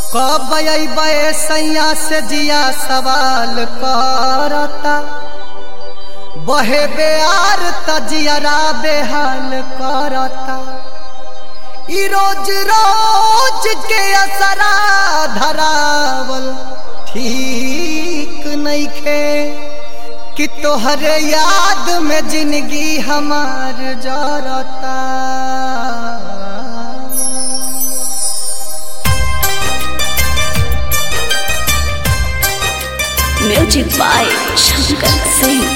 कब अबे सैया से जिया सवाल करता बहे बेआर तजियरा बेहाल करता ई रोज रोज के असरा धरावल ठीक नइखे कि तोहरे याद में जिंदगी हमार जरता म्यूजिक बाय शंकर सिंह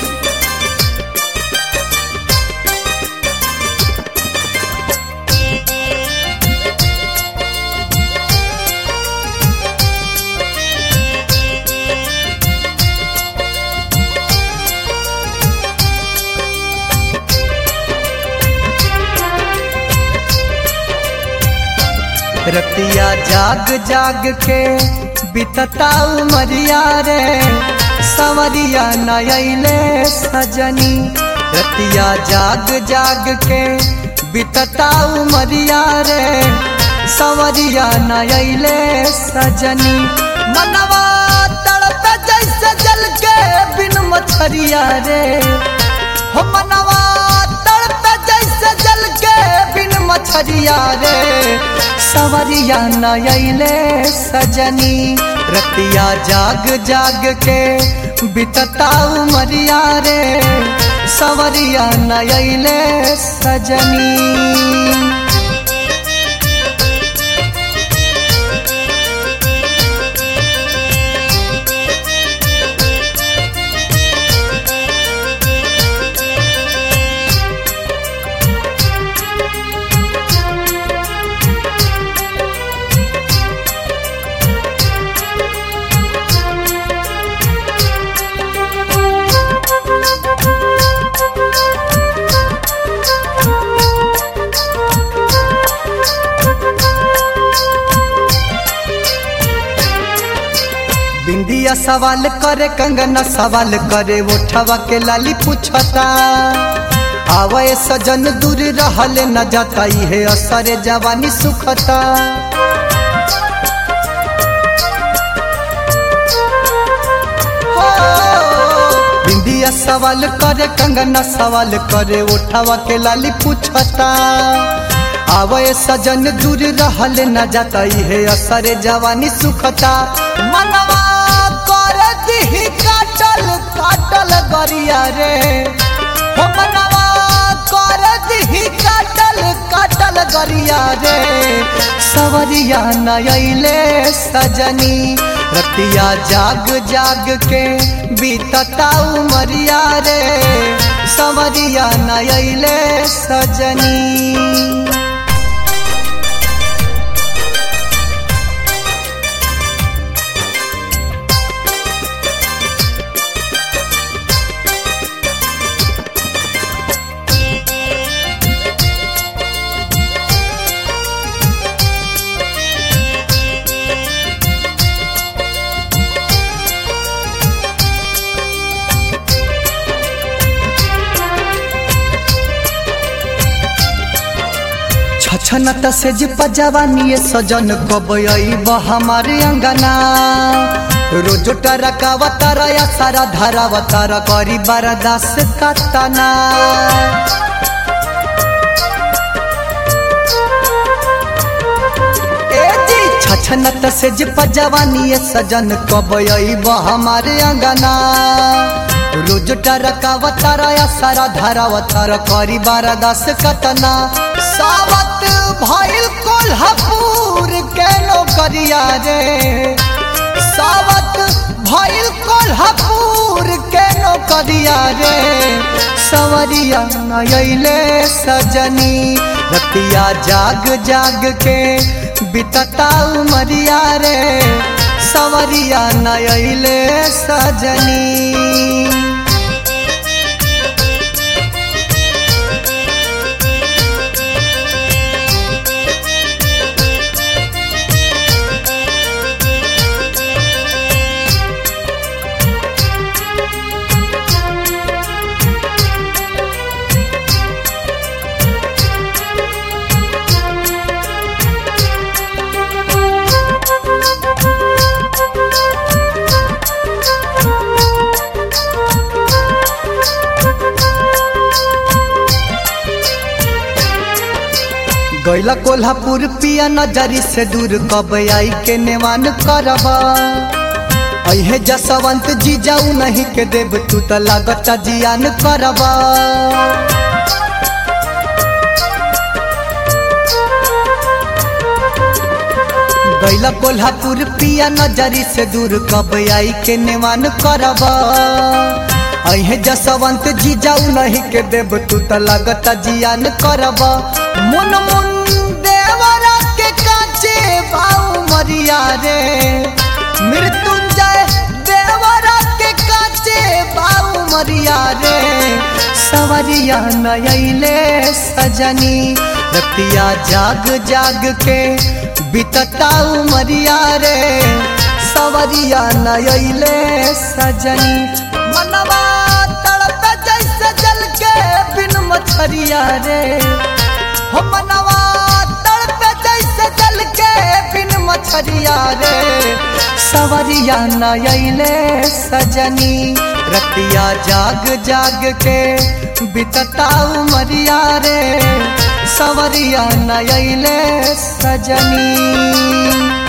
रतिया जाग जाग के बितता उमरिया रे सवरिया नयले सजनी रतिया जाग जाग के बितता उमरिया रे सवरिया नयले सजनी मनवा तड़प जैसे जल के बिन मछरिया रे हो मनवा तड़प जैसे जल के बिन मछरिया रे सवरिया नयले सजनी रतिया जाग जाग के बितता उमरिया रे सवरिया नयले सजनी बिंदिया सवाल करे कंगना सवाल करे उठवा के लाली पूछता आवे सजन दूर रहल न जाता है असरे जवानी सुखता हो, बिंदिया सवाल करे कंगना सवाल करे उठवा के लाली पूछता आवे सजन दूर रहल न जाता है असरे जवानी सुखता मनवा कर दिही काटल काटल गरिया रे हो मनवा कर दिही काटल काटल गरिया रे सवरिया नयले सजनी रतिया जाग जाग के बीतता उमरिया रे सवरिया नयले सजनी छछनत से जिप जवानी सजन कब हमारे अंगना रोज टरकावतर या सारा धारावतर करी बरदास कतना ए जी छछनत से जिप जवानी सजन कब हमारे अंगना रोज टरकावतर या सारा धारावतर करी बरदास कतना सावत भइल कोल्हापुर के नौकरिया रे सावत भइल कोल्हापुर के नौकरिया रे सवरिया नयले सजनी रतिया जाग जाग के बितता उमरिया रे सवरिया नयले सजनी गैला कोल्हापुर पिया नजरी से दूर कब आई के नेवान करबा अहे जसवंत जी जाऊ नहीं के देव तू त लागत जियान करबा गैला कोल्हापुर पिया नजरी से दूर कब आई के नेवान करबा अहे जसवंत जी जाऊ नहीं के देव तू त लागत जियान करबा मुन मुन देवरा के काचे बाऊ मरिया रे मृत्युंजय देवरा के काचे बाऊ मरिया रे सवरिया नयले सजनी रतिया जाग जाग के बितता उमरिया रे सवरिया नयले सजनी मनवा तड़प जैसे जल के बिन मछरिया रे हो मनवा तड़प जैसे जल के बिन मछरिया रे सवरिया नयले सजनी रतिया जाग जाग के बितता उमरिया रे सवरिया नयले सजनी